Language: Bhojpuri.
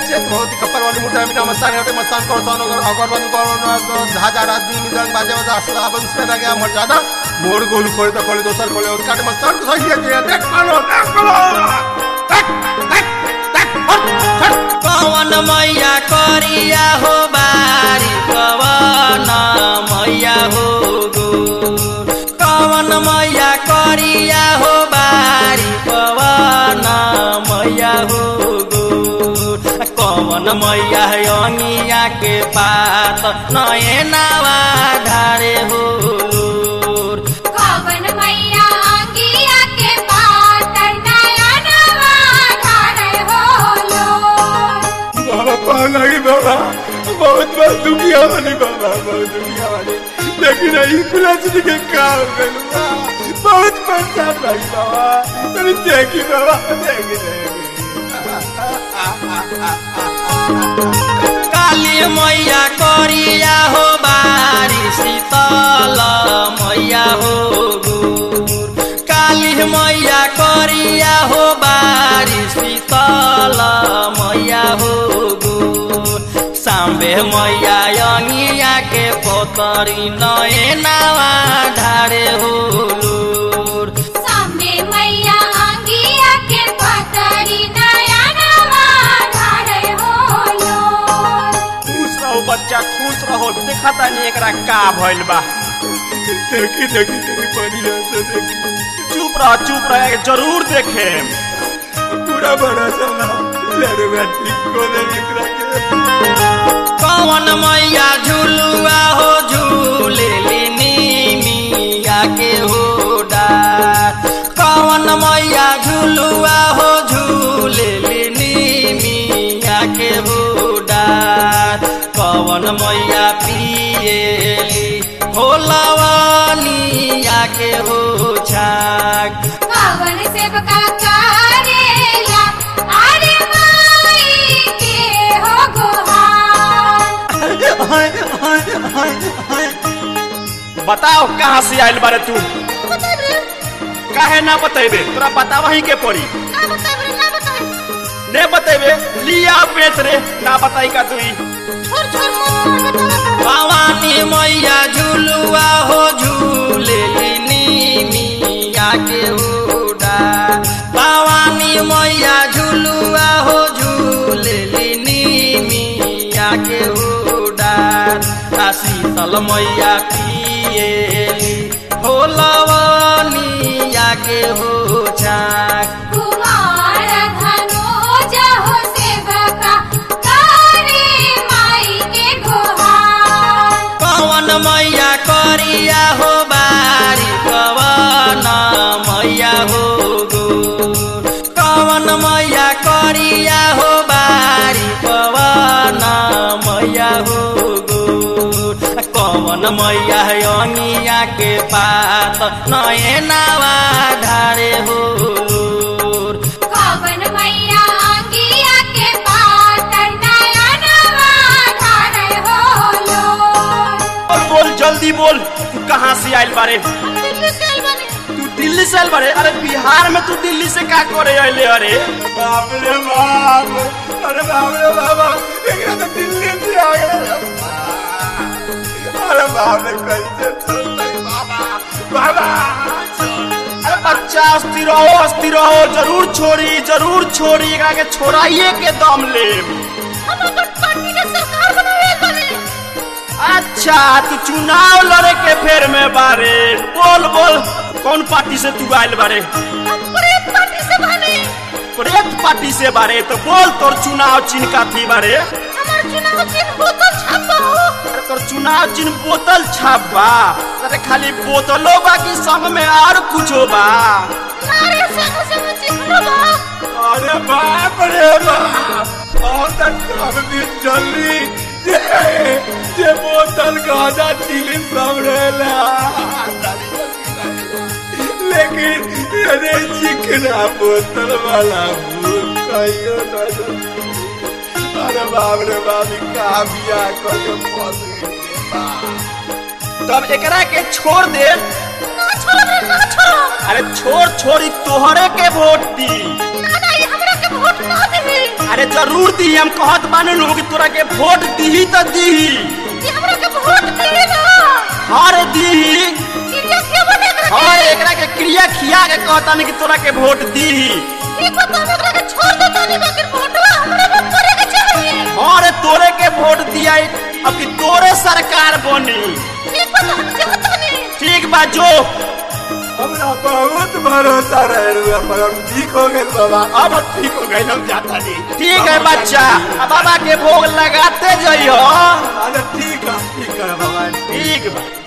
चेत भगवती कपर वाली मुठा मिटा मस्तान हटे मस्तान करो सोनो कर अगर बंद करो धाजा रात दिन निदंग बाजे बजा असला बंद से लगे मर जाना मोड़ गोल खोले तो खोले दोसर खोले और काट मस्तान को सही है देख पालो देख पालो देख देख देख हट हट कवन मैया करिया हो बारी कवन मैया हो गोर कवन मैया करिया हो बारी कवन मैया हो गोर कवन मैया अनिया के पात नयनावा धारे हो लोर। कवन मैया अंगिया के पातर नया नवा ढारे होलो बाबा पान लगी बाबा बहुत बहुत दुखिया वाली बाबा बहुत दुखिया वाली लेकिन यही कुलाच के काम करूँगा बहुत परेशान भाई बाबा मेरी देखी बाबा देखी देखी काली मैया करिया हो बारी शीतल मैया हो गोर काली मैया करिया हो बारी शीतल मैया हो गोर साम्बे मैया अनिया के पोतरी नयनावा ढारे हो लोर सामने मैया अंगिया के पातरी नया नवा ढारे होलो खुश रहो बच्चा खुश रहो देखा तानी एकरा का भइल बा देखी देखी तेरी बढ़िया से देखी चुप रह चुप रह जरूर देखे पूरा बड़ा चला लड़वा ठीक को दे निकला के कवन मैया झुलुआ हो झूले मिया के हो डार कवन मैया झुलुआ हो झूले मिया के हो डार कवन मैया पिएली हो लवनिया के हो छाक कवन सेवका करेला अरे माई के हो गोहार बताओ कहाँ से आइल बारे तू काहे ना बतेबे तोरा बतावा ही के पड़ी ने बतेबे लिया बेच रे ना बताई का तुई भवानी मैया झुलुआ हो झूले मिया के उड़ा भवानी मैया झुलुआ हो झूले मिया के उड़ा आ शीतल मैया पिएली हो लवनिया के हो छाक कुमार धनोज हो सेवका करे माई के गोहार कवन मैया करिया हो बारी कवन मैया हो गोर कवन मैया करिया हो बारी कवन मैया हो गोर कवन मैया अनिया के पात नयनावा ढारे हो लोर। कवन मैया अंगिया के पातर नया नवा ढारे होलो बोल बोल जल्दी बोल तू कहाँ से आइल बारे तू दिल्ली से आइल बारे अरे बिहार में तू दिल्ली से का करे अइले अरे बाप रे बाप अरे बाप रे बाबा एकरा तो दिल्ली से आ गया अरे बाप रे कैसे चल रही बाबा बाबा अरे बच्चा अस्थिर रहो अस्थिर रहो जरूर छोड़ी जरूर छोड़ी एकरा के छोड़ाइए के दम ले अच्छा तू चुनाव लड़े के फेर में बारे बोल बोल कौन पार्टी से तू आइल बारे प्रेत पार्टी से बारे तो बोल तोर चुनाव चिन्ह का थी बारे अरे तोर चुनाव चिन्ह बोतल छाप बा अरे खाली बोतलो बा कि संग में और कुछो बा अरे बाप रे बाप और तक अभी जल्दी जे जे बोतल गाजा चिली समरेला लेकिन ये चिकना बोतल वाला भूत कहियो न जल्दी। अरे बाप रे बाप ई का बिया करके फंस गई रे बाप तब एकरा के छोड़ दे अरे छोड़ छोड़ी तोहरे के वोट दी दी अरे जरूर दी हम कहत बानी लोग कि तोरा के वोट दीही त दीही कि हमरा के वोट दी ना हर दीही क्रिया के बने और एकरा के क्रिया खिया के कहतानी कि तोरा के वोट दीही ठीक बा तो हमरा के छोड़ दो तनी बाकी वोटवा हमरा में करे के चाहिए और तोरे के वोट दिया अब कि तोरे सरकार बनी ठीक बा तो हम जात नहीं ठीक बा जो हमरा बहुत भरोसा रहे रुआ पर हम ठीक हो गए बाबा अब ठीक हो गए हम जाता नहीं ठीक है बच्चा अब बाबा के भोग लगाते जइयो अरे ठीक है ठीक है भगवान ठीक बा